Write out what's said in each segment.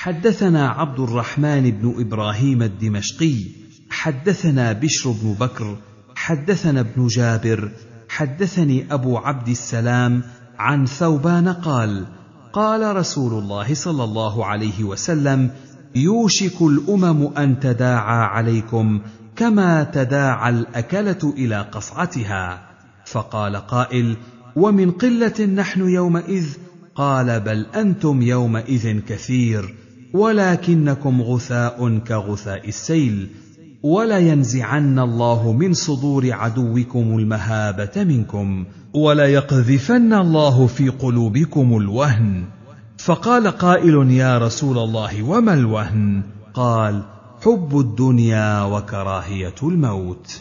حدثنا عبد الرحمن بن ابراهيم الدمشقي حدثنا بشر بن بكر حدثنا ابن جابر حدثني ابو عبد السلام عن ثوبان قال قال رسول الله صلى الله عليه وسلم يوشك الامم ان تداعى عليكم كما تداعى الاكله الى قصعتها فقال قائل ومن قله نحن يومئذ قال بل انتم يومئذ كثير ولكنكم غثاء كغثاء السيل ولينزعن الله من صدور عدوكم المهابه منكم وليقذفن الله في قلوبكم الوهن فقال قائل يا رسول الله وما الوهن قال حب الدنيا وكراهيه الموت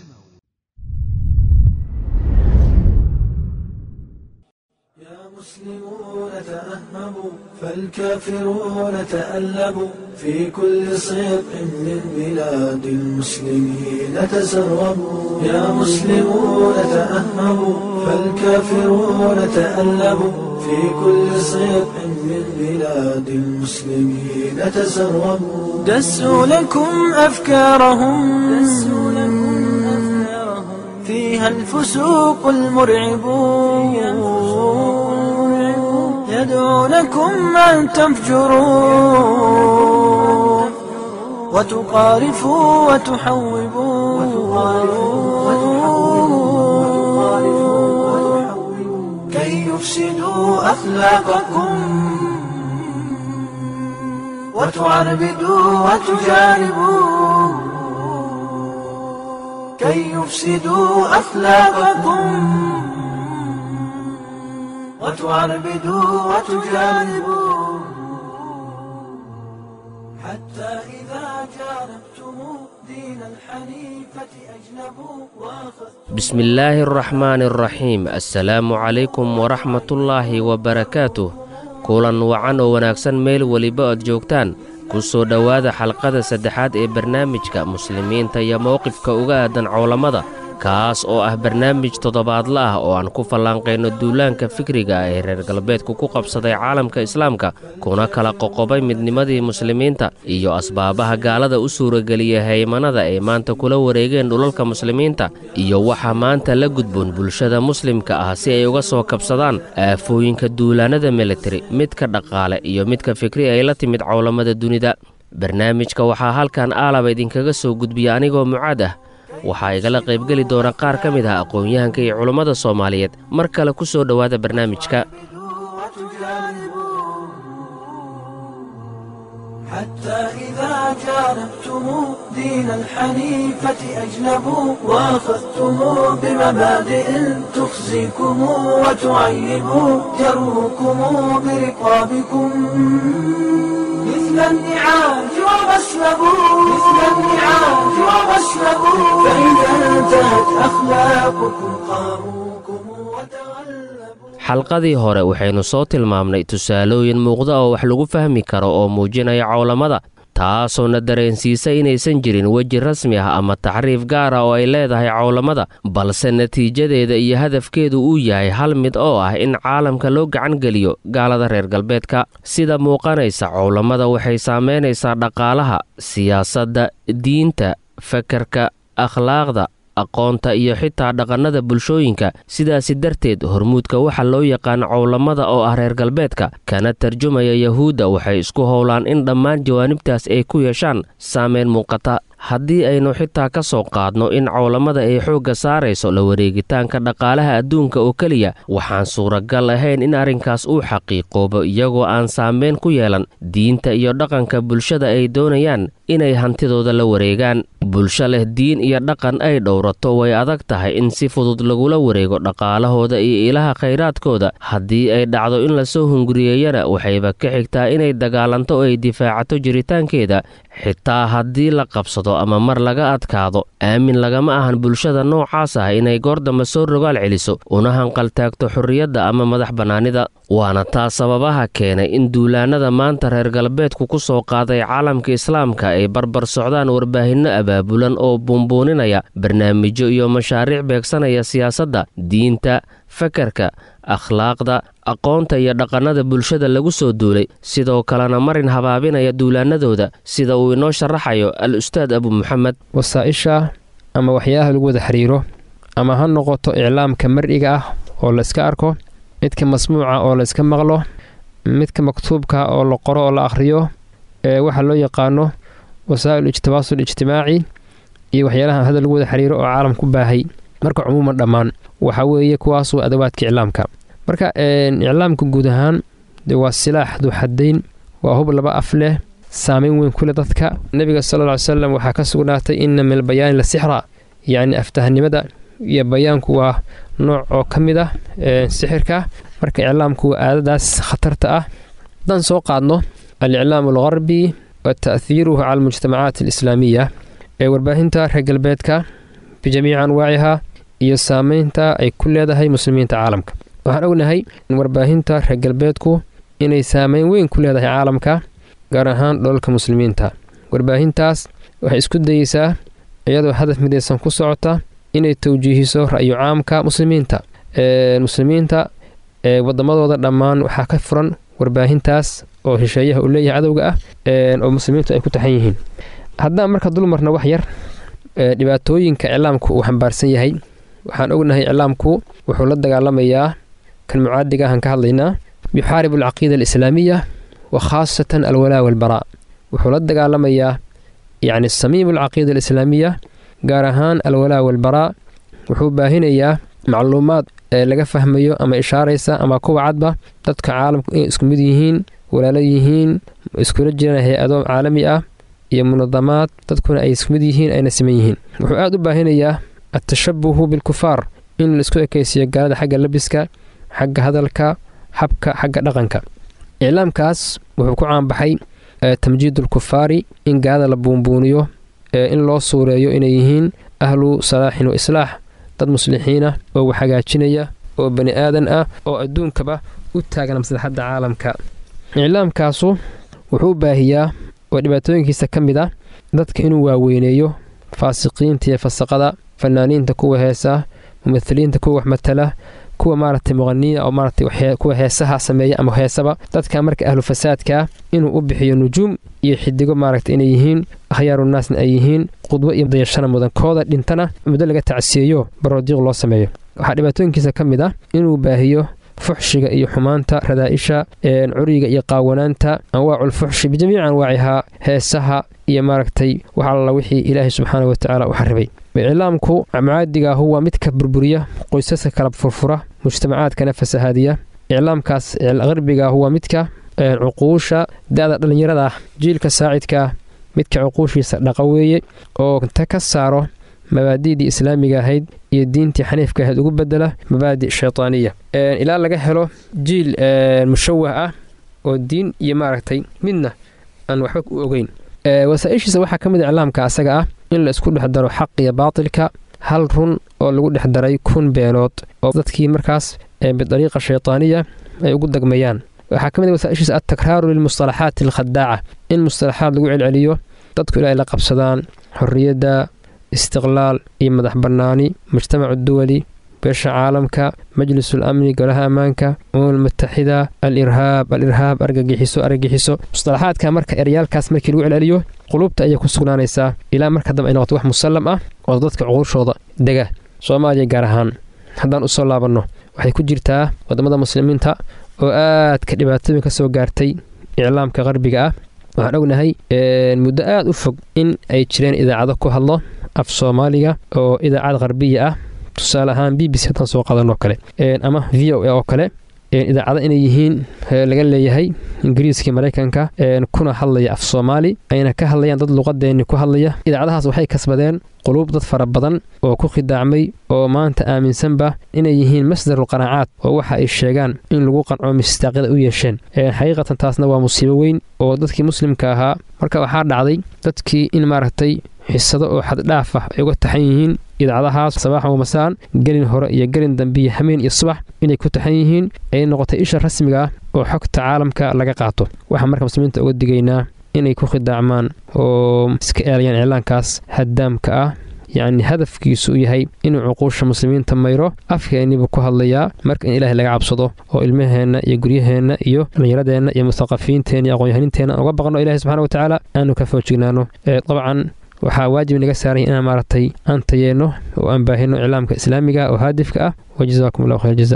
المسلمون تأهبوا فالكافرون تألبوا في كل صدق من بلاد المسلمين تسربوا يا مسلمون تأهبوا فالكافرون تألبوا في كل صدق من بلاد المسلمين تسربوا دسوا لكم أفكارهم دسوا لكم أفكارهم فيها الفسوق المرعبون يدعونكم أن تفجروا وتقارفوا وتحوبوا كي يفسدوا أخلاقكم وتعربدوا وتجانبوا كي يفسدوا أخلاقكم وتعربدوا وتجانبوا حتى إذا جانبتم دين الحنيفة أجنبوا وأخذتم بسم الله الرحمن الرحيم السلaamu calaykum waraxmatullaahi wabarakaatuh kulan wacan oo wanaagsan meel weliba ood joogtaan ku soo dhowaada xalqada saddexaad ee barnaamijka muslimiinta iyo mowqifka uga aadan cowlamada kaas oo ah barnaamij toddobaadla ah oo aan ku fallaanqayno duulaanka fikriga ah ee reer galbeedku ku qabsaday caalamka islaamka kuna kala qoqobay midnimadii muslimiinta iyo asbaabaha gaalada u suurageliya haymanada ay maanta kula wareegeen dhulalka muslimiinta iyo waxa maanta la gudboon bulshada muslimka ah si ay uga soo kabsadaan aafooyinka duulaannada militari midka dhaqaale iyo midka fikri ay la timid cowlamada dunida barnaamijka waxaa halkan aalaba idinkaga soo gudbiya anigoo mucaad ah waxaa igala qaybgeli doona qaar ka mid ah aqoon-yahanka iyo culummada soomaaliyeed mar kale ku soo dhowaada barnaamijka حتى إذا جانبتم دين الحنيفة أجنبوا وأخذتم بمبادئ تخزيكم وتعيب جروكم برقابكم مثل النعاج وغسلبوا مثل النعاج وغسلبوا فإذا انتهت أخلاقكم قاروكم وتغلبوا xalqadii hore waxaynu soo tilmaamnay tusaalooyin muuqda oo wax lagu fahmi karo oo muujinaya cowlamada taasoo na dareensiisa inaysan jirin weji rasmi ah ama taxriif gaar ah oo ay leedahay cowlamada balse natiijadeeda iyo hadafkeedu uu yahay hal mid oo ah in caalamka loo gacan geliyo gaalada reer galbeedka sida muuqanaysa cowlamada waxay saamaynaysaa dhaqaalaha siyaasadda diinta fakarka akhlaaqda aqoonta iyo xitaa dhaqannada bulshooyinka sidaasi darteed hormuudka waxa loo yaqaan cowlamada oo ah reer galbeedka kana tarjumaya yahuudda waxay isku howlaan in dhammaan jawaanibtaas ay ku yeeshaan saameyn muuqata haddii aynu xitaa ka soo qaadno in cowlamada ay xoogga saarayso la wareegitaanka dhaqaalaha adduunka oo keliya waxaan suuragal ahayn in arrinkaas uu xaqiiqoobo iyagoo aan saameyn ku yeelan diinta iyo dhaqanka bulshada ay doonayaan inay hantidooda la wareegaan bulsho leh diin iyo dhaqan ay dhowrato way adag tahay in si fudud lagula wareego dhaqaalahooda iyo ilaha khayraadkooda haddii ay dhacdo in lasoo hunguriyeeyana waxayba ka xigtaa inay dagaalanto oo ay difaacato jiritaankeeda xitaa haddii la qabsado ama mar laga adkaado aamin lagama ahan bulshada noocaas ah inay goordamba soo rogaal celiso una hanqaltaagto xorriyadda ama madax bannaanida waana taa sababaha keenay in duulaannada maanta reer galbeedku ku soo qaaday caalamka islaamka ay barbar socdaan warbaahinno abaabulan oo buunbuuninaya barnaamijyo iyo mashaariic beegsanaya siyaasadda diinta fakarka akhlaaqda aqoonta iyo dhaqannada bulshada lagu soo duulay sidoo kalena marin habaabinaya duulaanadooda sida uu inoo sharaxayo al ustaad abu muxamed wasaa-isha ama waxyaalaha lagu wada xiriiro ama ha noqoto iclaamka mar'iga ah oo layska arko midka masmuuca oo layska maqlo midka maktuubka oo la qoro oo la akhriyo ee waxaa loo yaqaano wasaa'il ijtibaasul ijtimaaci iyo waxyaalaha hadda lagu wada xiriiro oo caalam ku baahay marka cumuuman dhammaan waxaa weeye kuwaas waa adawaadka iclaamka marka iclaamka guud ahaan de waa silaax duuxadayn waa hub laba af leh saameyn weyn ku leh dadka nebiga sala lla ly salam waxaa ka sugnaatay inna min albayaani la sixra yacni aftahanimada iyo bayaanku waa nooc oo ka mid ah sixirka marka iclaamku waa aadadaas khatarta ah haddaan soo qaadno aliclaam algarbi wa ta'hiiruhu cala almujtamacaat alislaamiya ee warbaahinta reer galbeedka bijamiici anwaaciha iyo saameynta ay ku leedahay muslimiinta caalamka waxaan ognahay in warbaahinta reer galbeedku inay saameyn weyn ku leedahay caalamka gaar ahaan dholalka muslimiinta warbaahintaas waxay isku dayeysaa iyadoo hadaf midaysan ku socota inay tawjiihiso ra'yu caamka muslimiinta muslimiinta ee waddamadooda dhammaan waxaa ka furan warbaahintaas oo shisheeyaha uu leeyahay cadowga ah oo muslimiintu ay ku taxan yihiin haddaan marka dulmarna wax yar dhibaatooyinka iclaamku uu xambaarsan yahay waxaan ognahay iclaamku wuxuu la dagaalamayaa kan mucaadiga ahaan ka hadlaynaa yuxaaribu alcaqiida alislaamiya wa khaasatan alwalaa walbaraa wuxuu la dagaalamayaa yacni samiimu alcaqiida alislaamiya gaar ahaan alwalaa walbaraa wuxuu baahinayaa macluumaad ee laga fahmayo ama ishaaraysa ama kuwa cadba dadka caalamku inay isku mid yihiin walaalo yihiin iskula jiraan hay-ado caalami ah iyo munadamaad dadkuna ay isku mid yihiin ayna siman yihiin wuxuu aada u baahinayaa atashabuhu bilkufaar in laisku ekaysiiyo gaalada xagga labiska xagga hadalka habka xagga dhaqanka iclaamkaas wuxuu ku caanbaxay tamjiidulkufaari in gaalada la buunbuuniyo in loo suureeyo inay yihiin ahlu salaaxin wa islaax dad muslixiinah oo wax hagaajinaya oo bani aadan ah oo adduunkaba u taagan maslaxadda caalamka iclaamkaasu wuxuu baahiyaa oo dhibaatooyinkiisa ka mid ah dadka inuu waaweyneeyo faasiqiinta iyo fasaqada fanaaniinta kuwa heesa mumahiliinta kuwa wax matala kuwa maaragtay muqaniina oo maaragtay kuwa heesaha sameeya ama heesaba dadka marka ahlu fasaadkaa inuu u bixiyo nujuum iyo xidigo maaragtay inay yihiin akhyaarunaasna ay yihiin qudwo iyo dayashana mudan kooda dhintana muddo laga tacsiyeeyo baroodiiq loo sameeyo waxaa dhibaatooyinkiisa ka mid ah inuu baahiyo fuxshiga iyo xumaanta radaa'isha curiga iyo qaawanaanta anwaaculfuxshi bijamiici anwaacihaa heesaha iyo maaragtay wax alla wixii ilaahay subxaana watacaala u xaribay iclaamku mucaadigaahu waa midka burburiya qoysaska kala furfura mujtamacaadkana fasahaadiya iclaamkaas qarbigaahu waa midka cuquusha da-da dhallinyarada ah jiilka saacidkaa midka cuquushiisa dhaqa weeye oo ta ka saaro mabaadi'dii islaamiga ahayd iyo diintii xaniifka ahayd ugu bedela mabaadi' shaytaaniya ilaa laga helo jiil mushawah ah oo diin iyo maaragtay midna aan waxba u ogeyn wasaaishiisa waxaa ka mid a iclaamka asaga ah in la isku dhex daro xaq iyo baatilka hal run oo lagu dhex daray kun beenood oo dadkii markaas bidariiqa shaytaaniya ay ugu dagmayaan waxaa ka mid a wasaaishiisa altakraaru lilmustalaxaati alkhadaaca in mustalaxaad lagu celceliyo dadku ilaa ay la qabsadaan xorriyadda istiqlaal iyo madax bannaani mujtamacu duwali beesha caalamka majlisul amni golaha ammaanka umam mutaxida al irhaab al irhaab argagixiso argagixiso mustalaxaadka marka eryaalkaas markii lagu celceliyo qulubta ayay ku sugnaanaysaa ilaa marka dambe ay noqoto wax musallam ah oo dadka cuquushooda dega soomaaliya gaar ahaan haddaan usoo laabanno waxay ku jirtaa waddamada muslimiinta oo aadka dhibaatooyin ka soo gaartay iclaamka qarbiga ah waxaan ognahay muddo aada u fog in ay jireen idaacado ku hadlo af soomaaliga oo idaacad qarbiya ah tusaale ahaan b b c haddaan soo qadanoo kale ama v o a oo kale idaacado inay yihiin laga leeyahay ingiriiskii maraykanka kuna hadlaya af soomaali ayna ka hadlayaan dad luqadeenni ku hadlaya idaacadahaas waxay kasbadeen quluub dad fara badan oo ku khidaacmay oo maanta aaminsanba inay yihiin masdarul qanaacaad oo waxa ay sheegaan in lagu qanco mistaaqyada u yeesheen xaqiiqatan taasna waa musiibo weyn oo dadkii muslimka ahaa marka waxaa dhacday dadkii in maaragtay xisado oo xaddhaaf ah ay uga taxan yihiin idaacadahaas sabaaxan wamasaan gelin hore iyo gelin dambiyo hameen iyo subax inay ku taxan yihiin ay noqotay isha rasmiga ah oo xogta caalamka laga qaato waxaan marka muslimiinta uga digaynaa inay ku khidaacmaan oo iska eelayaan iclaankaas haddaamka ah yacni hadafkiisu u yahay inuu cuquusha muslimiinta mayro afkeeniibuu ku hadlayaa marka in ilaahay laga cabsado oo ilmaheenna iyo guryaheenna iyo dhallinyaradeenna iyo mustaqafiyiinteenna iyo aqoon-yahaninteenna uga baqno ilahi subxana watacaala aanu ka foojignaano dabcan waxaa waajib naga saaranya inaan maaragtay aan tayeenno oo aan baahino iclaamka islaamiga oo haadifka ah wajazaakum allahu khayr jaza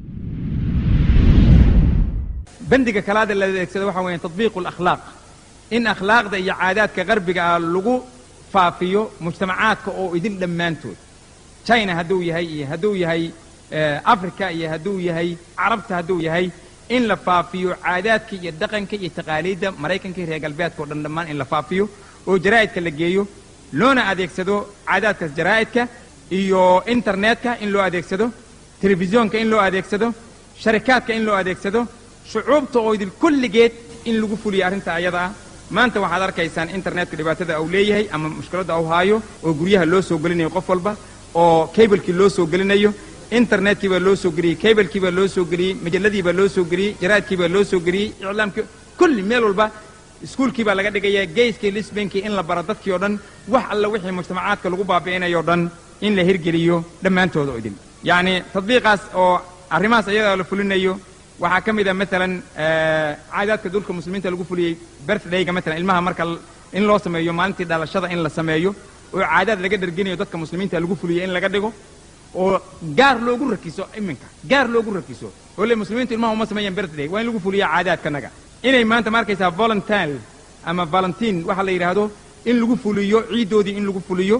bandiga kalaada la adeegsado waxa weeye tadbiiqu alakhlaaq in akhlaaqda iyo caadaadka qarbiga ah lagu faafiyo mujtamacaadka oo idin dhammaantood china hadduu yahay iyo hadduu yahay africa iyo hadduu yahay carabta hadduu yahay in la faafiyo caadaadka iyo dhaqanka iyo taqaaliidda maraykanka iyo reer galbeedka oo dhan dhammaan in la faafiyo oo jaraa'idka la geeyo loona adeegsado caadaadkaas jaraa'idka iyo internetka in loo adeegsado telefisyoonka in loo adeegsado sharikaadka in loo adeegsado shucuubta oo idil kulligeed in lagu fuliyo arrinta ayada ah maanta waxaad arkaysaan internetka dhibaatada uu leeyahay ama mushkiladda uu haayo oo guryaha loo soo gelinayo qof walba oo kablekii loo soo gelinayo internetkii baa loo soo geliyey kablekii baa loo soo geliyey majalladii baa loo soo geliyey jaraadkii baa loo soo geliyey iclaamkii kulli meel walba iskuulkii baa laga dhigayaa geyskii lisbankii in la baro dadkii oo dhan wax alla wixii mujtamacaadka lagu baabi'inayo o dhan in la hirgeliyo dhammaantooda oo idin yacni tadbiiqaas oo arrimahaas ayadaa la fulinayo waxaa ka mid a maalan caadaadka dulka muslimiinta lagu fuliyey birthdayga maalan ilmaha marka in loo sameeyo maalintii dhalashada in la sameeyo oo caadaad laga dharginayo dadka muslimiinta lagu fuliyo in laga dhigo oo gaar loogu rakiso iminka gaar loogu rakiso oo le muslimiintu ilmaha uma sameeyaan birthday waa in lagu fuliya caadaadkanaga inay maanta ma arkaysaa volunteer ama valentine waxa la yidhaahdo in lagu fuliyo ciiddoodii in lagu fuliyo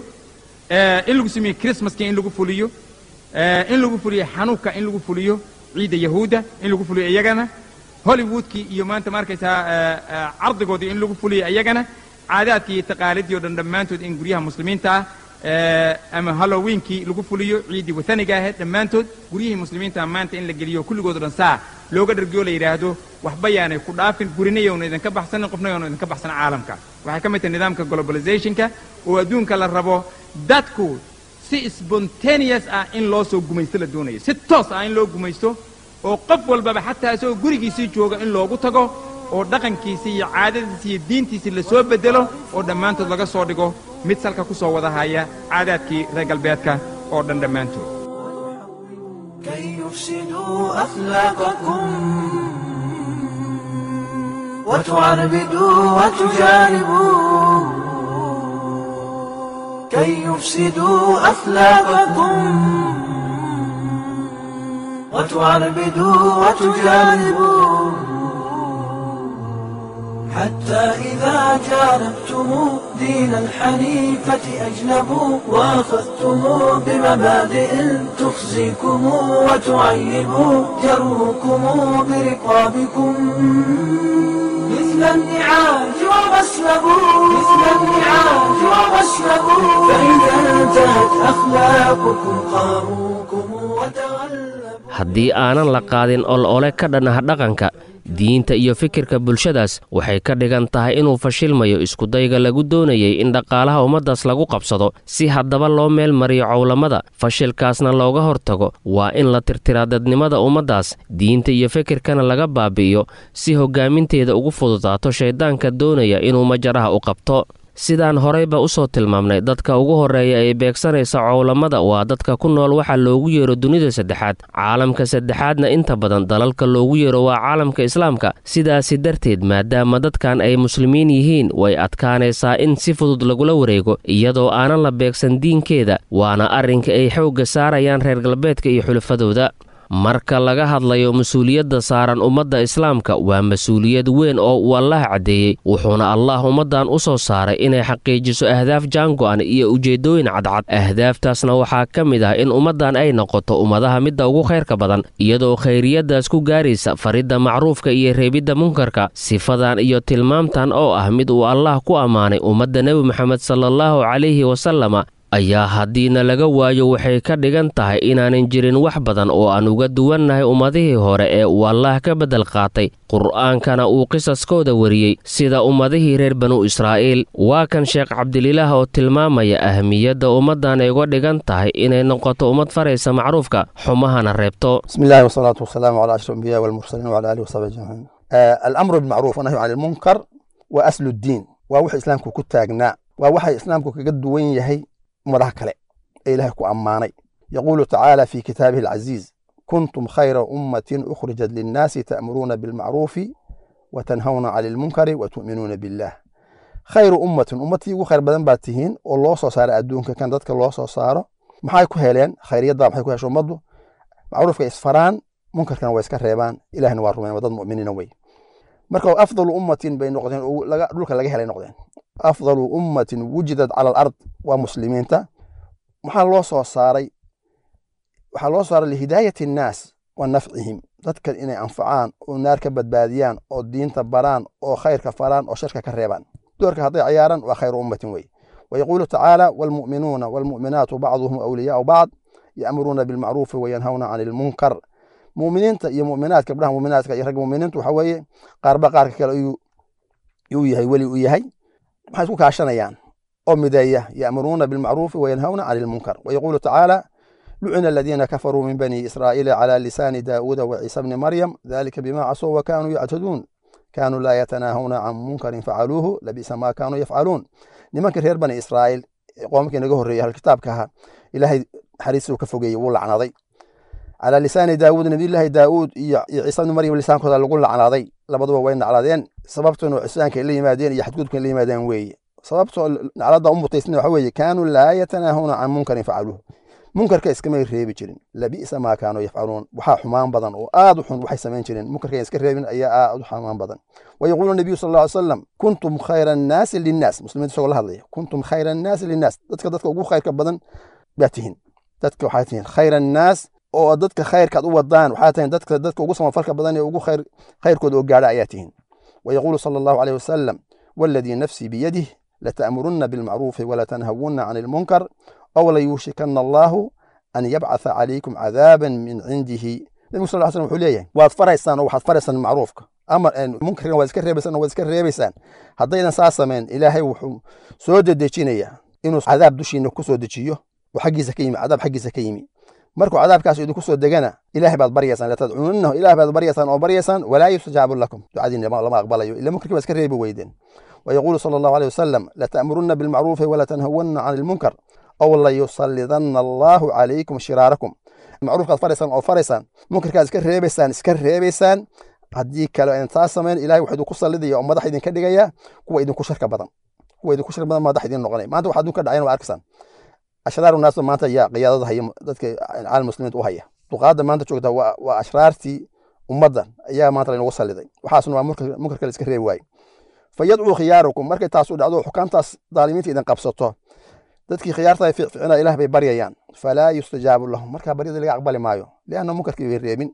in lagu sameeyo christmaskii in lagu fuliyo in lagu fuliyo xanuuka in lagu fuliyo ciidda yahuudda in lagu fuliyo iyagana hollywoodkii iyo maanta ma arkaysaa cardigoodii in lagu fuliyo iyagana caadaadkii iyo taqaalidii o dhan dhammaantood in guryaha muslimiinta ah ama halloweenkii lagu fuliyo ciiddii wathaniga ahayd dhammaantood guryihii muslimiinta maanta in la geliyo kulligood o dhan saa looga dhargiyo la yidhaahdo waxba yaanay ku dhaafin gurinayowna idinka baxsanin qofna yoona idinka baxsan caalamka waxay ka mid tahay nidaamka globalizationka oo adduunka la rabo dadku si spontaneous ah in loo soo gumaysto la doonayo si toos ah in loo gumaysto oo qof walbaba xataa isagoo gurigiisii jooga in loogu tago oo dhaqankiisii iyo caadadiisii iyo diintiisii lasoo bedelo oo dhammaantood laga soo dhigo mid salka ku soo wada haya caadaadkii reer galbeedka oo dhan dhammaantood كي يفسدوا أخلاقكم وتعربدوا وتجانبوا كي يفسدوا أخلاقكم وتعربدوا وتجانبوا حتى إذا جانبتم دين الحنيفة أجنبوا وأخذتم بمبادئ تخزيكم وتعيب جروكم برقابكم مثل النعاج وغسلبوا مثل النعاج وغسلبوا فإذا انتهت أخلاقكم قاروكم وتغلبوا haddii aanan la qaadin ol-ole ka dhanah dhaqanka diinta iyo fikirka bulshadaas waxay ka dhigan tahay inuu fashilmayo iskudayga lagu doonayay in dhaqaalaha ummaddaas lagu qabsado si haddaba loo meel mariyo cowlamada fashilkaasna looga hortago waa in la tirtiraa dadnimada ummaddaas diinta iyo fikirkana laga baabi'iyo si hoggaaminteeda ugu fududaato shayddaanka doonaya inuu majaraha u qabto sidaan horeyba u soo tilmaamnay dadka ugu horreeya ee beegsanaysa cowlamada waa dadka ku nool waxa loogu yeero dunida saddexaad caalamka saddexaadna inta badan dalalka loogu yeero waa caalamka islaamka sidaasi darteed maadaama dadkan ay muslimiin yihiin way adkaanaysaa in si fudud lagula wareego iyadoo aanan la beegsan diinkeeda waana arrinka ay xoogga saarayaan reer galbeedka iyo xulafadooda marka laga hadlayo mas-uuliyadda saaran ummadda islaamka waa mas-uuliyad weyn oo uu allaah caddeeyey wuxuuna allah ummaddan u soo saaray inay xaqiijiso ahdaaf jaango'an iyo ujeeddooyin cadcad ahdaaftaasna waxaa ka mid ah in ummaddan ay noqoto ummadaha midda ugu khayrka badan iyadoo khayriyaddaas ku gaaraysa faridda macruufka iyo reebidda munkarka sifadan iyo tilmaamtan oo ah mid uu allaah ku ammaanay ummadda nebi moxamed salaallahu calayhi wasalama ayaa haddiina laga waayo waxay ka dhigan tahay inaanan jirin wax badan oo aan uga duwannahay ummadihii hore ee uu allaah ka beddel qaatay qur'aankana uu qisaskooda wariyey sida ummadihii reer banu israa'iil waa kan sheekh cabdililaah oo tilmaamaya ahmiyadda ummaddan ay uga dhigan tahay inay noqoto ummad faraysa macruufka xumahana reebto بسم الله والصلاة والسلام على أشرف الأنبياء والمرسلين وعلى آله وصحبه أجمعين. آه الأمر بالمعروف والنهي عن المنكر waa aslu ddiin waa wuxuu islaamku ku taagnaa waa waxa islaamku kaga duwan yahay ummadaha kale ee ilaahay ku ammaanay yaquulu tacaala fi kitaabihi alcaziiz kuntum khayra ummatin ukhrijat linnaasi ta'muruuna bilmacruufi wa tanhawna cani lmunkari wa tu'minuuna billah khayru ummatin ummadtii ugu khayr badan baad tihiin oo loo soo saaro adduunka kan dadka loo soo saaro maxay ku heleen khayriyadda maxay ku hesho ummaddu macruufka isfaraan munkarkana waa iska reebaan ilahna waa rumeyn waa dad mu'miniina wey marka afdalu ummatin bay noqdeen dhulka laga helay noqdeen afdalu ummatin wujidat cala alard waa muslimiinta maxaa loo soo saaray waxaa loo saaray lihidaayati annaas wa nafcihim dadka inay anfacaan oo naar ka badbaadiyaan oo diinta baraan oo khayrka faraan oo sharka ka reebaan doorka hadday cayaaran waa khayru ummatin wey ويقول تعالى والمؤمنون والمؤمنات بعضهم أولياء بعض يأمرون بالمعروف وينهون عن المنكر مؤمنين يا مؤمنات كبرها مؤمنات يا رجل مؤمنين وحوي قاربا قارك كلا يو يو يهي ولي يهي ما يسوك عشان يان أم داية يأمرون بالمعروف وينهون عن المنكر ويقول تعالى لعن الذين كفروا من بني إسرائيل على لسان داود وعيسى بن مريم ذلك بما عصوا وكانوا يعتدون كانوا لا يتناهون عن منكر فعلوه لبئس ما كانوا يفعلون nimanka reer bani israa'iil qoomkii naga horreeyay halkitaabka ahaa ilaahay naxariistuu ka fogeeyey wuu lacnaday calaa lisaani daawuud nabiyullaahi daawuud iyo ciisa bni maryam lisaankooda lagu lacnaday labaduba way nacladeen sababtuna cisyaanka la yimaadeen iyo xadgudubka la yimaadeen weeye sababtoo nacladda u mutaysna waxa weeye kaanuu laa yatanaahuna can munkarin facaluuh munkarka iskamay reebi jirin labi'sa maa kaanuu yafcaluun waxaa xumaan badan oo aad u xun waxay samayn jireen munkarka iska reebin ayaa aad u xumaan badan ويقول النبي صلى الله عليه وسلم كنتم خير الناس للناس مسلمين سوى الله كنتم خير الناس للناس دتك دتك ugu khayrka badan baatihin dadka waxay tihiin khayr الناس oo dadka khayrkaad u wadaan waxay tihiin dadka dadka ugu samafalka badan ee ugu khayr khayrkooda oo gaadha ayaa tihiin ويقول صلى الله عليه وسلم والذي نفسي بيده لتأمرن بالمعروف ولا تنهون عن المنكر أو ليوشكن الله أن يبعث عليكم عذابا من عنده النبي صلى الله عليه وسلم wuxuu leeyahay waad faraysaan oo waxaad faraysaan macruufka amar munkarkan waad iska reebaysaan oo waad iska reebaysaan haddaydan saa samayn ilaahay wuxuu soo dedejinayaa inuu cadaab dushiina ku soo dejiyo oo xaggiisa ka yimi cadaab xaggiisa ka yimi markuu cadaabkaas idinku soo degana ilaahay baad baryaysaan latadcuunahu ilaahay baad baryaysaan oo baryaysaan walaa yustajaabu lakum ducadiina lama aqbalayo ila munkarkii baad iska reebi weydeen ويقول صلى الله عليه وسلم لتأمرن بالمعروف ولا تنهون عن المنكر أو ليسلطن الله عليكم شراركم macruufka ad faraysaan oo faraysaan munkarkaad iska reebaysaan iska reebaysaan haddii kale aan taa samayn ilahay wuxuu idinku sallidaya oo madax idinka dhigaya kuwa idinku sharka badan kuwa idinku sharka badan madax idin noqonaya maanta waxaa adduunka dhacayan waa arkaysaan ashraaru naas maanta ayaa qiyaadada haya dadka caalam muslimiinta u haya duqaadda maanta joogta waa waa ashraartii ummadda ayaa maanta laynagu salliday waxaasna waa munkarka la iska reebi waaye fayadcuu khiyaarukum markay taas u dhacdo xukaamtaas daalimiinta idin qabsato dadkii khiyaarta ficina ilaah bay baryayaan falaa yustajaabu lahum markaa baryada laga aqbali maayo lianna munkarkii bay reebin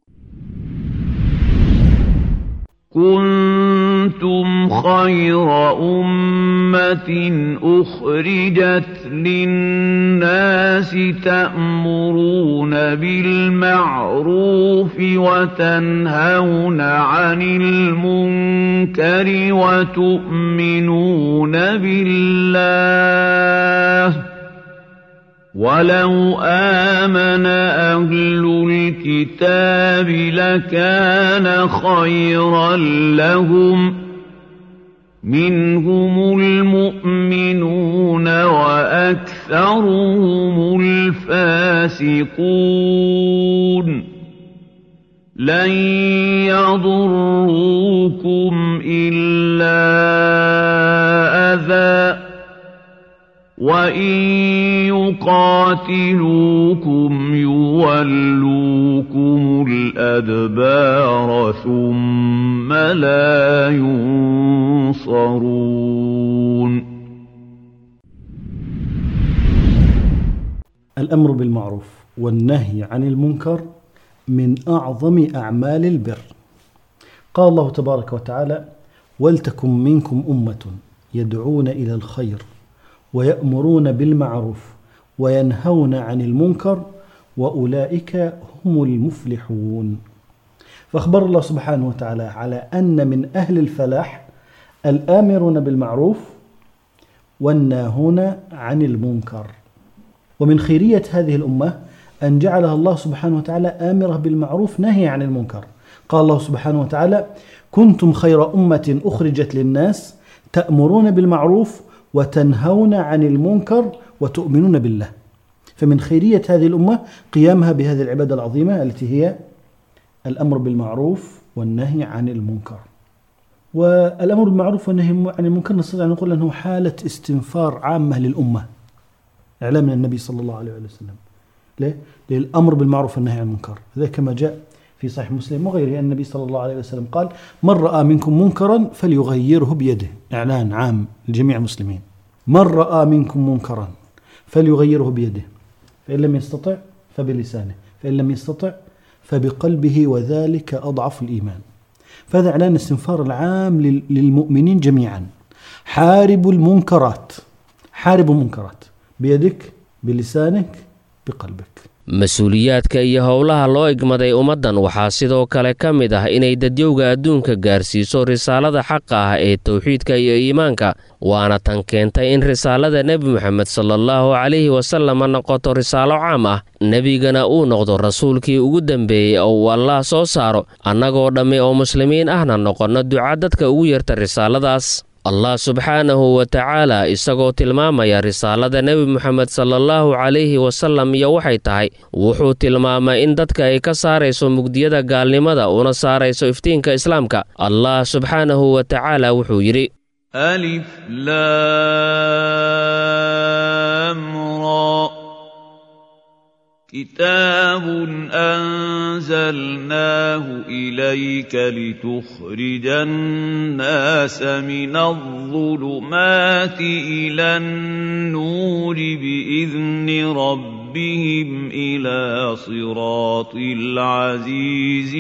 كنتم خير أمة أخرجت للناس تأمرون بالمعروف وتنهون عن المنكر وتؤمنون بالله ولو آمن أهل الكتاب لكان خيرا لهم منهم المؤمنون وأكثرهم الفاسقون لن يضروكم إلا أذى وإن يقاتلوكم يولوكم الأدبار ثم لا ينصرون الأمر بالمعروف والنهي عن المنكر من أعظم أعمال البر قال الله تبارك وتعالى ولتكن منكم أمة يدعون إلى الخير ويأمرون بالمعروف وينهون عن المنكر وأولئك هم المفلحون فأخبر الله سبحانه وتعالى على أن من أهل الفلاح الآمرون بالمعروف والناهون عن المنكر ومن خيرية هذه الأمة أن جعلها الله سبحانه وتعالى آمرة بالمعروف نهي عن المنكر قال الله سبحانه وتعالى كنتم خير أمة أخرجت للناس تأمرون بالمعروف وتنهون عن المنكر وتؤمنون بالله فمن خيرية هذه الأمة قيامها بهذه العبادة العظيمة التي هي الأمر بالمعروف والنهي عن المنكر والأمر بالمعروف والنهي عن المنكر نستطيع أن نقول أنه حالة استنفار عامة للأمة إعلام من النبي صلى الله عليه وسلم ليه؟ للأمر بالمعروف والنهي عن المنكر هذا كما جاء في صحيح مسلم وغيره أن النبي صلى الله عليه وسلم قال من رأى منكم منكرا فليغيره بيده إعلان عام لجميع المسلمين من رأى منكم منكرا فليغيره بيده فإن لم يستطع فبلسانه فإن لم يستطع فبقلبه وذلك أضعف الإيمان فهذا إعلان الاستنفار العام لل- للمؤمنين جميعا حاربوا المنكرات حاربوا المنكرات بيدك بلسانك بقلبك mas-uuliyaadka iyo howlaha loo igmaday ummaddan waxaa sidoo kale ka mid ah inay dadyowga adduunka gaarsiiso risaalada xaqa ah ee towxiidka iyo iimaanka waana tan keentay in risaalada nebi moxamed salaallahu calayhi wasalama noqoto risaalo caam ah nebigana uu noqdo rasuulkii ugu dembeeyey oo uu allaah soo saaro annagoo dhammi oo muslimiin ahna noqonno duca dadka ugu yarta risaaladaas allah subxaanahu wa tacaala isagoo tilmaamaya risaalada nebi moxamed salaallahu calayhi wasalam iyo waxay tahay wuxuu tilmaamay in dadka ay ka saarayso mugdiyada gaalnimada una saarayso iftiinka islaamka allah subxaanahu wa tacaala wuxuu yidhi ألف لام را كتاب أنزلناه إليك لتخرج الناس من الظلمات إلى النور بإذن ربهم إلى صراط العزيز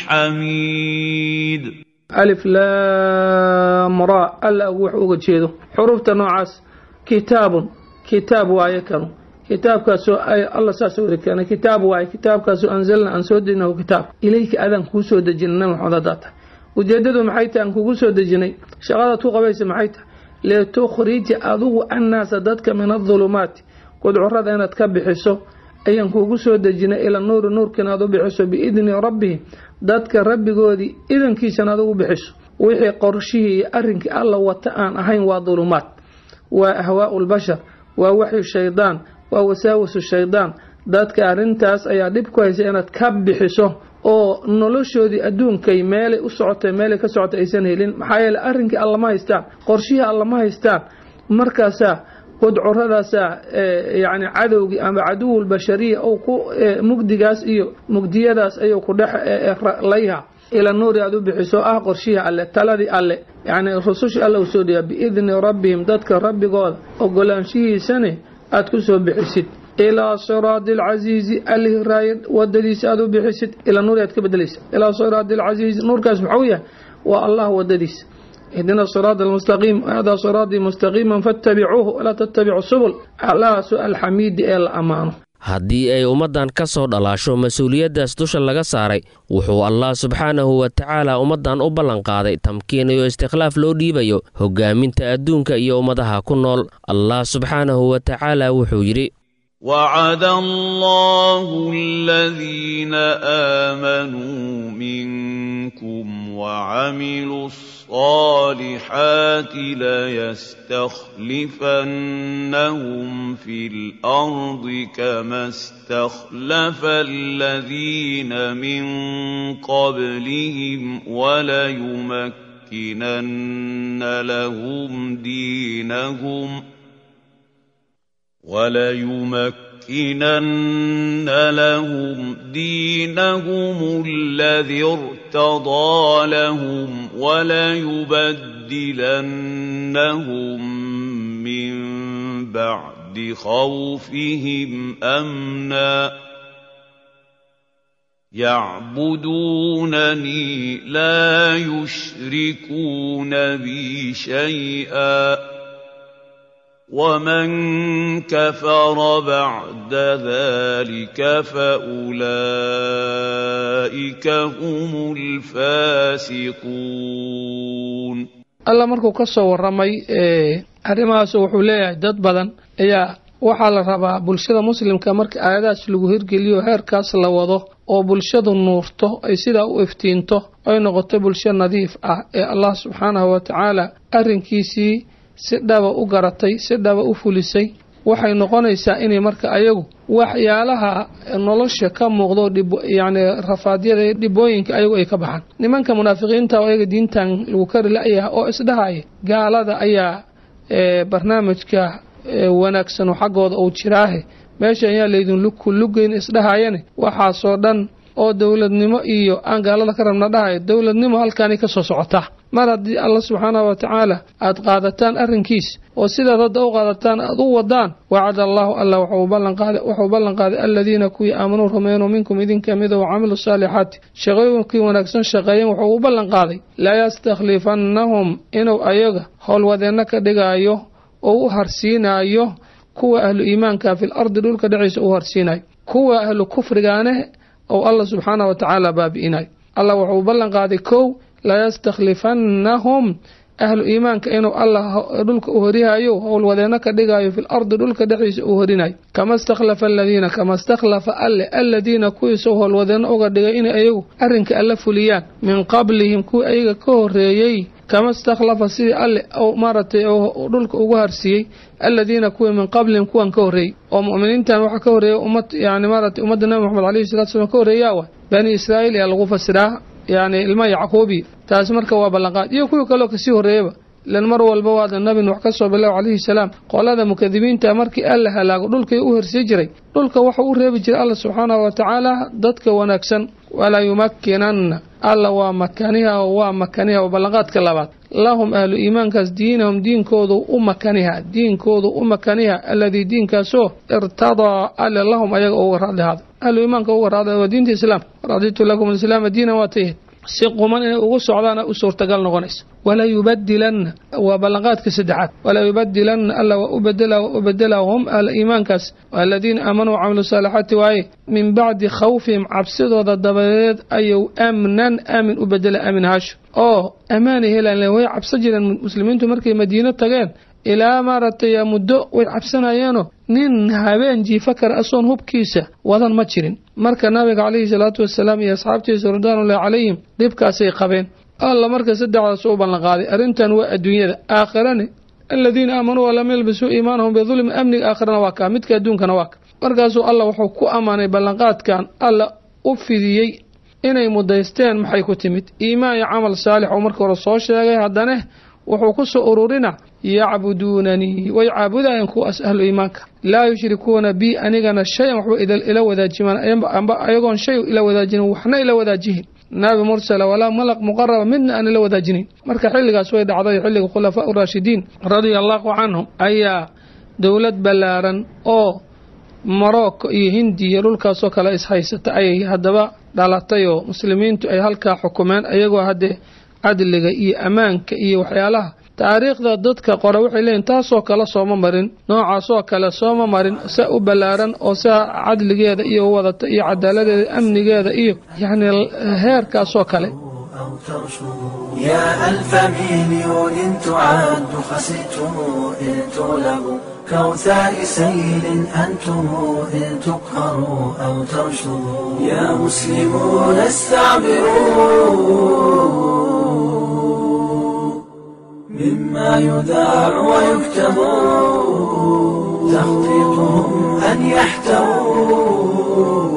الحميد alif laam ra alla wax uga jeedo xurufta noocaas kitaabun kitaab waaye kanu kitaabkaasoo ay alla saas wari keenay kitaab waaye kitaabkaasoo anzalna aan soo dejinahu kitaab ilayka adaan kuu soo dejinay nabi maxamed haddaa tahay ujeedadu maxay tahay aan kugu soo dejinay shaqadaad ku qabaysa maxay tahay litukhrija adugu annaasa dadka min adulumaati gudcurada inaad ka bixiso ayaan kuugu soo dejinay ila nuuri nuurkiina aad u bixiso biidni rabbihim dadka rabbigoodii idankiisana aad ugu bixiso wixii qorshihii iyo arrinkii alla wata aan ahayn waa dulumaad waa ahwaau lbashar waa waxyu shaydaan waa wasaawasu shaydaan dadka arrintaas ayaa dhib ku haysa inaad ka bixiso oo noloshoodii adduunkay meelay u socotay meelay ka socotay aysan helin maxaa yeele arrinkii alla ma haystaan qorshihii alla ma haystaan markaasaa gudcuradaasaa yani cadowgii ama caduwul bashariya ou ku mugdigaas iyo mugdiyadaas ayuu ku dhex layha ila nuuri aad u bixiso ah qorshihii alle taladii alle yani rusushii alle u soo dhiyaa biidni rabbihim dadka rabbigooda ogolaanshihiisane aad ku soo bixisid ilaa siraadi alcasiizi allihii raaya wadadiisa aad u bixisid ilaa nuuri aad ka bedelaysa ilaa siraadi alcasiizi nuurkaas muxuu yahay waa allah wadadiisa اهدنا الصراط المستقيم هذا صراطي مستقيما فاتبعوه ولا تتبعوا السبل على سؤال حميد إلى أمانه haddii ay ummaddan ka soo dhalaasho mas-uuliyaddaas dusha laga saaray wuxuu allah subxaanahu wa tacaala ummaddan u ballanqaaday tamkiin iyo istikhlaaf loo dhiibayo hoggaaminta adduunka iyo ummadaha ku nool allah subxaanahu wa tacaala wuxuu yidhi وعد الله الذين آمنوا منكم وعملوا الصالحات ليستخلفنهم في الأرض كما استخلف الذين من قبلهم وليمكنن لهم دينهم ۖ وليمكنن لهم دينهم الذي ارتضى لهم وليبدلنهم من بعد خوفهم امنا يعبدونني لا يشركون بي شيئا ومن كفر بعد ذلك فأولئك هم الفاسقون alla markuu ka soo warramay arrimahaas wuxuu leeyahay dad badan ayaa waxaa la rabaa bulshada muslimka marka aayadahaas lagu hirgeliyo heerkaas la wado oo bulshadu nuurto ay sidaa u iftiinto ay noqoto bulsho nadiif ah ee allah subxaanahu wa tacaala arrinkiisii si dhaba u garatay si dhaba u fulisay waxay noqonaysaa inay marka ayagu waxyaalaha nolosha ka muuqdo yacni rafaadyada dhibooyinka ayagu ay ka baxaan nimanka munaafiqiinta oo ayaga diintan lagu kari la-yahay oo isdhahaya gaalada ayaa barnaamijka wanaagsan oo xaggooda uu jiraahe meesha ayaa laydin lugeyn isdhahayane waxaasoo dhan oo dowladnimo iyo aan gaalada ka rabna dhahayo dowladnimo halkaanay ka soo socotaa mar haddii alla subxaanahu wa tacaala aad qaadataan arrinkiis oo sidaad hadda u qaadataan aad u wadaan wacada allaahu alla wuxuu ballan qaaday aladiina kuwii aamanuu rumeynuu minkum idinka mida wa camilu saalixaati shaqooyinkii wanaagsan shaqeeyeen wuxuu u ballan qaaday laa yastakhlifannahum inuu ayaga howlwadeenno ka dhigaayo oo u harsiinaayo kuwa ahlu iimaanka fil ardi dhulka dhexdiisa u harsiinayo kuwa ahlu kufrigaane ou alla subxaanah wa tacaala baabi'inayo allah wuxuu ballan qaaday kow layastakhlifannahum ahlu iimaanka inuu allah dhulka u horihayo howlwadeenno ka dhigayo fil ardi dhulka dhexdiisa uu horinayo kama stakhlafa aladiina kama stakhlafa alle aladiina kuwiisou howlwadeenno uga dhigay inay ayagu arrinka alla fuliyaan min qablihim kuwii ayaga ka horeeyey kama stakhlafa sidii alle maaragtay dhulka ugu harsiiyey aladiina kuwii min qablihim kuwan ka horreeyey oo mu'miniintan waxaa ka horreeyay ummad yani maaragtay ummadda nabi moxamed alayhi salatu slam ka horreeyaa wa bani israa'iil ayaa lagu fasiraa yacni ilma yacquubi taasi marka waa ballanqaad iyo kuwii kaloo kasii horreeyaba ilan mar walba waada nabi nuux ka soo bilow calayhi salaam qolada mukadibiinta markii alla halaago dhulkii u hersii jiray dhulka waxau u reebi jiray alla subxaanahu wa tacaala dadka wanaagsan walaa yumakkinanna alla waa makaniha oo waa makaniha oo ballanqaadka labaad lahum ahlu iimaankaas diinahum diinkoodu u makaniha diinkoodu u makaniha alladii diinkaasoo irtadaa alle lahum ayaga uga raadlihaada ahlu iimaanka uga raada waa diinta islaamka raditu lakum alislaama diinan waa tayahed si quman inay ugu socdaana u suurtagal noqonaysa walaa yubadilanna waa ballanqaadka saddexaad walaa yubadilanna alla waa u bedela waa u bedela hum ahla iimaankaas aladiina aamanuu wacamilu saalixaati waaye min bacdi khawfihim cabsidooda dabadeed ayuu amnan aamin u bedela aamin haasho oo ammaanay helaan way cabsan jireen muslimiintu markay madiino tageen ilaa maaragtay muddo way cabsanayeenoo nin habeen jiifa kara asoon hubkiisa wadan ma jirin marka nabiga calayhi salaatu wasalaam iyo asxaabtiisa ridwaanullahi calayhim dhibkaasay qabeen alla marka saddexdaas u ballanqaaday arrintan waa adduunyada aakhirani aladiina aamanuu walam yalbisuu iimaanahum bidulmi amniga aakhirana waa kaa midka adduunkana waa ka markaasuu alla wuxuu ku ammaanay ballanqaadkan alla u fidiyey inay mudaysteen maxay ku timid iimaan iyo camal saalix oo marka hore soo sheegay haddana wuxuu ku soo ururina yacbuduunanii way caabudayeen kuwaas ahlu iimaanka laa yushrikuuna bi anigana shay-an waxba ila wadaajimaan amba ayagoon shay ila wadaajinin waxna ila wadaajihin naabi mursala walaa malaq muqaraba midna aan ila wadaajinin marka xilligaas way dhacday xilliga khulafaa uraashidiin radia allahu canhum ayaa dowlad ballaaran oo morocco iyo hindiya dhulkaasoo kale ishaysata ayay haddaba dhalatay oo muslimiintu ay halkaa xukumeen ayagoo haddee cadliga iyo ammaanka iyo waxyaalaha taariikhda dadka qora waxay leeyihin taasoo kale sooma marin noocaasoo kale sooma marin saa u ballaaran oo saa cadligeeda iyo wadata iyo cadaaladeeda amnigeeda iyo yacni heerkaasoo kale يا ألف مليون تعد خسئتم إن تغلبوا كوثاء سيل أنتم إن تقهروا أو ترشدوا يا مسلمون استعبروا مما يذاع ويكتب تخطيطهم أن يحتووا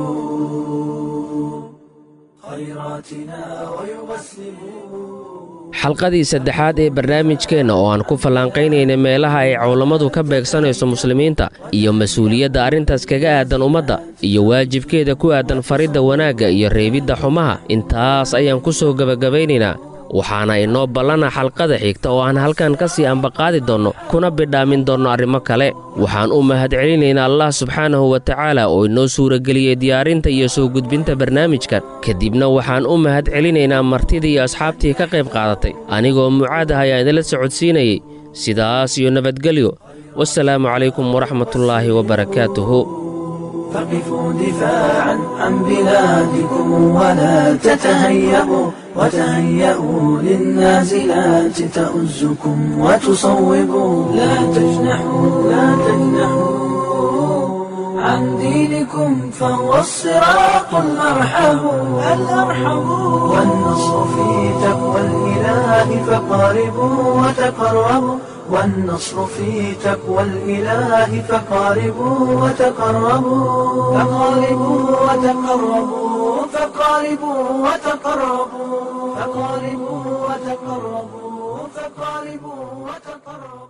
خيراتنا ويغسلوا xalqadii saddexaad ee barnaamijkeenna oo aan ku fallaanqaynayna meelaha ay culammadu ka beegsanayso muslimiinta iyo mas-uuliyadda arrintaas kaga aadan ummadda iyo waajibkeeda ku aadan faridda wanaagga iyo reebidda xumaha intaas ayaan ku soo gebagabaynaynaa waxaana inoo ballana xalqada xigta oo aan halkan ka sii ambaqaadi doonno kuna bidhaamin doonno arrimo kale waxaan u mahadcelinaynaa allah subxaanahu wa tacaala oo inoo suurageliyey diyaarinta iyo soo gudbinta barnaamijkan kadibna waxaan u mahad celinaynaa martidii iyo asxaabtii ka qayb qaadatay anigoo mucaad ah ayaa idinla socodsiinayey sidaas iyo nabadgelyo wasalaamu calaykum waraxmatullaahi wabarakaatuhu فقفوا دفاعا عن بلادكم ولا تتهيئوا وتهيئوا للنازلات تؤزكم وتصوبوا لا تجنحوا لا تجنحوا عن دينكم فهو الصراط الأرحم الأرحم والنصر في تقوى الإله فقاربوا وتقربوا والنصر في تقوى الإله فقاربوا وتقربوا فقاربوا وتقربوا فقاربوا وتقربوا فقاربوا وتقربوا فقاربوا وتقربوا